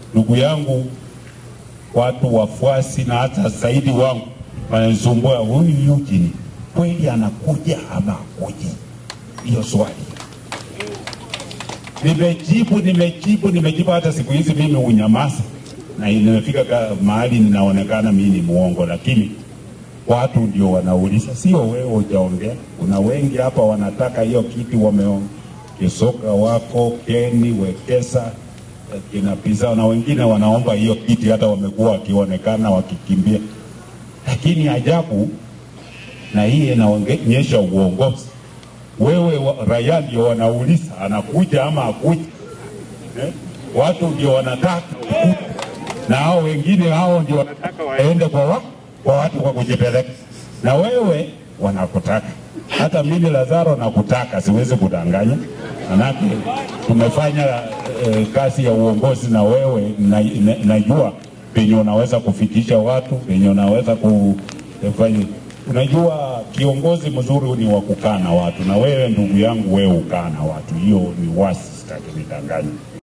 ndugu yangu, watu wafuasi na hata zaidi wangu wananisumbua, huyu Eugene kweli anakuja ama akuji? Hiyo swali nimejibu, nimejibu, nimejibu. Hata siku hizi mimi unyamaza na nimefika ka- mahali ninaonekana mimi ni muongo, lakini watu ndio wanauliza, sio wewe hujaongea. Kuna wengi hapa wanataka hiyo kiti, wameongea Kisoka wako Keni Wekesa eh, kina Pisa na wengine wanaomba hiyo kiti, hata wamekuwa wakionekana wakikimbia, lakini ajabu na hii inaonyesha uongozi. Wewe wa- raia ndio wanauliza anakuja ama akuja eh? Watu ndio wanataka ukuje. na hao wengine hao ndio wanataka waende kwa, wa, kwa watu kwa kujipeleka, na wewe wanakutaka. Hata mimi Lazaro nakutaka, siwezi kudanganya, manake tumefanya eh, kazi ya uongozi na wewe na, na, najua penye unaweza kufikisha watu, penye unaweza kufanya. Unajua kiongozi mzuri ni wa kukaa na watu, na wewe ndugu yangu, wewe ukaa na watu, hiyo ni wasi, sitaki nidanganye.